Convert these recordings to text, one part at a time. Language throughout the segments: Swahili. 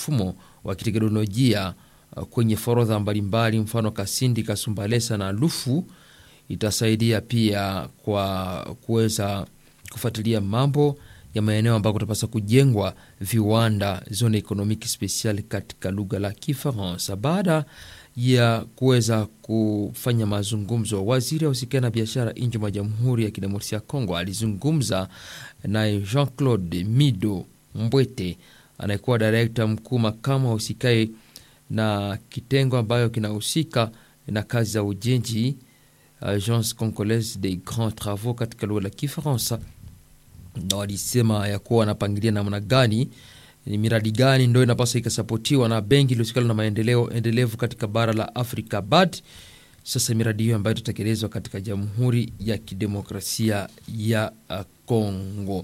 mfumo wa kiteknolojia uh, kwenye forodha mbalimbali, mfano Kasindi, Kasumbalesa na Lufu. Itasaidia pia kwa kuweza kufuatilia mambo ya maeneo ambako kutapasa kujengwa viwanda zone economique special katika lugha la Kifaransa. Baada ya kuweza kufanya mazungumzo, waziri ausikia na biashara nje mwa Jamhuri ya Kidemokrasia ya Kongo alizungumza naye Jean Claude Mido Mbwete anayekuwa direkta mkuu makamu wa usikae na kitengo ambayo kinahusika na kazi za ujenzi Agence Congolaise des Grands Travaux katika lugha la Kifaransa, na walisema ya kuwa wanapangilia namna gani ni miradi gani ndo inapaswa ikasapotiwa na benki iliyosikana na maendeleo endelevu katika bara la Afrika BAD. Sasa miradi hiyo ambayo itatekelezwa katika Jamhuri ya Kidemokrasia ya Kongo.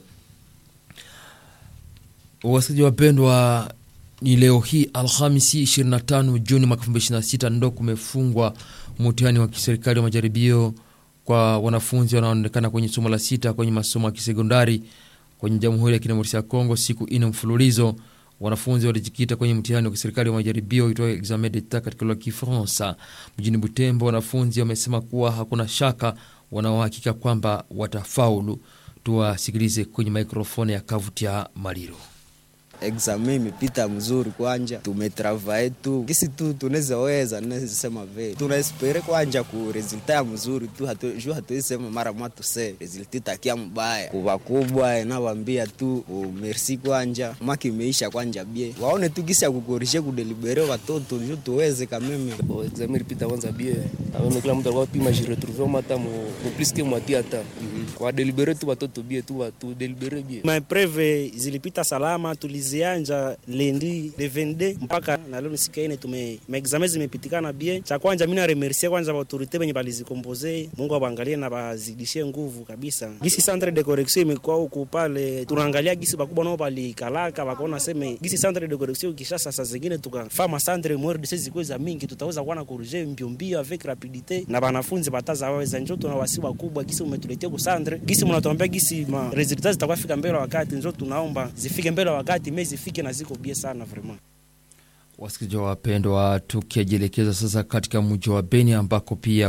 Wasikilizaji wapendwa, ni leo hii Alhamisi 25 Juni mwaka 2026 ndo kumefungwa mtihani wa kiserikali wa majaribio kwa wanafunzi wanaoonekana kwenye somo la sita kwenye masomo ya kisekondari kwenye Jamhuri ya Kidemokrasia ya Kongo. Siku ine mfululizo wanafunzi walijikita kwenye mtihani wa kiserikali wa majaribio itwayo examen d'etat katika lugha ya Kifaransa. Mjini Butembo, wanafunzi wamesema kuwa hakuna shaka, wanaohakika kwamba watafaulu. Tuwasikilize kwenye mikrofoni ya Kavutia Maliro. Examen imepita mzuri, kwanja tumetravae tu kisi tu tunaweza weza naweza sema ve tunaespere kwanja ku resulta ya mzuri tu hatu, ju hatuwezi sema mara mwa tuse resulta takia mbaya kuba kubwa nawambia tu oh, merci kwanja maki imeisha kwanja bie waone tu kisi ya kukorishe kudelibere watoto ju tuweze kameme Bon, examen ilipita kwanza bie aone kila mtu alikuwa pima jiretrouve mata mo mo plus que moitié hata kwa delibere tu watoto bie tu watu delibere bie Maepreve zilipita salama, tulizianja lendi le 22 mpaka na leo siku ine tume maexame zimepitikana bien. Cha kwanza mimi na remercier kwanza ba autorite benye balizikompoze, Mungu abaangalie na bazidishie nguvu kabisa. Gisi centre de correction imekuwa huku pale, tunaangalia gisi bakubwa nao balikalaka bakaona seme gisi centre de correction kisha sasa zingine tukafama centre mwere de sezi kweza mingi tutaweza kuwa na corriger mbio mbio avec rapidite na banafunzi bataza waweza njoo tuna wasi wakubwa gisi umetuletea ku centre gisi mnatuambia gisi ma resultats zitakuwa fika mbele wakati, njoo tunaomba zifike mbele wakati, mimi zifike na ziko bie sana vraiment. Wasikilizaji wapendwa, tukijielekeza sasa katika mji wa Beni ambako pia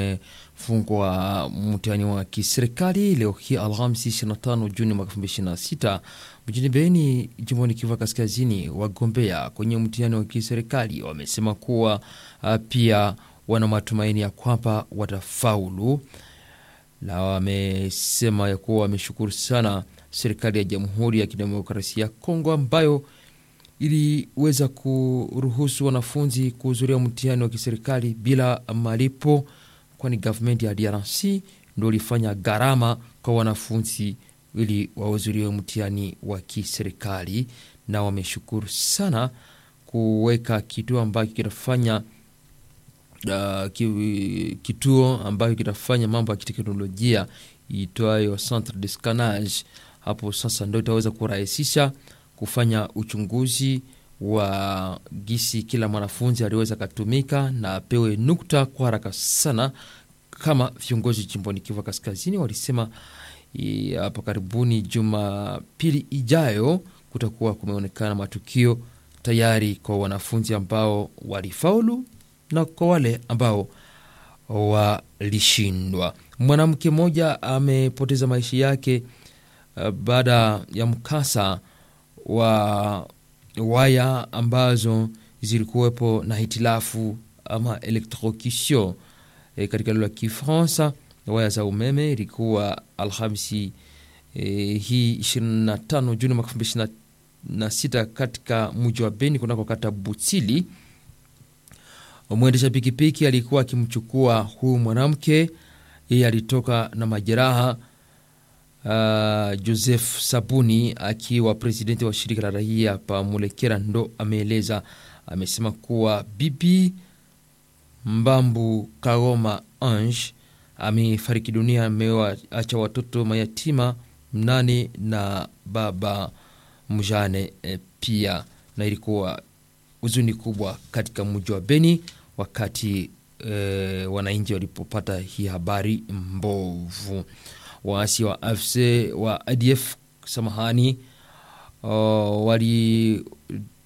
kumefungwa mtihani wa kiserikali leo hii Alhamisi 25 Juni mwaka 2026 mjini Beni, jimboni Kivu Kaskazini. Wagombea kwenye mtihani wa kiserikali wamesema kuwa uh, pia wana matumaini ya kwamba watafaulu, na wamesema ya kuwa wameshukuru sana serikali ya Jamhuri ya Kidemokrasia ya Kongo ambayo iliweza kuruhusu wanafunzi kuhudhuria mtihani wa kiserikali bila malipo, kwani gavumenti ya DRC ndio ilifanya gharama kwa wanafunzi ili wahudhurie mtihani wa kiserikali, na wameshukuru sana kuweka kituo ambacho kinafanya uh, ki- kituo ambacho kinafanya mambo ya kiteknolojia itwayo centre de scanage. Hapo sasa ndio itaweza kurahisisha kufanya uchunguzi wa gisi kila mwanafunzi aliweza katumika na apewe nukta kwa haraka sana, kama viongozi jimboni Kivu Kaskazini walisema i- hapo karibuni Jumapili ijayo kutakuwa kumeonekana matukio tayari kwa wanafunzi ambao walifaulu na kwa wale ambao walishindwa. Mwanamke mmoja amepoteza maisha yake uh, baada ya mkasa wa waya ambazo zilikuwepo na hitilafu ama electrocution e, katika lugha ya Kifaransa. Waya za umeme ilikuwa Alhamisi e, hii 25 Juni mwaka 2026 katika mji wa Beni kunako kata Butsili. Mwendesha pikipiki alikuwa akimchukua huyu mwanamke, yeye alitoka na majeraha. Uh, Joseph Sabuni akiwa presidenti wa shirika la raia pa Mulekera ndo ameeleza, amesema kuwa bibi Mbambu Kagoma Ange amefariki dunia, amewacha watoto mayatima mnane na baba mjane e, pia na ilikuwa huzuni kubwa katika mji wa Beni wakati e, wananchi walipopata hii habari mbovu. Waasi wa AFC wa ADF samahani, uh,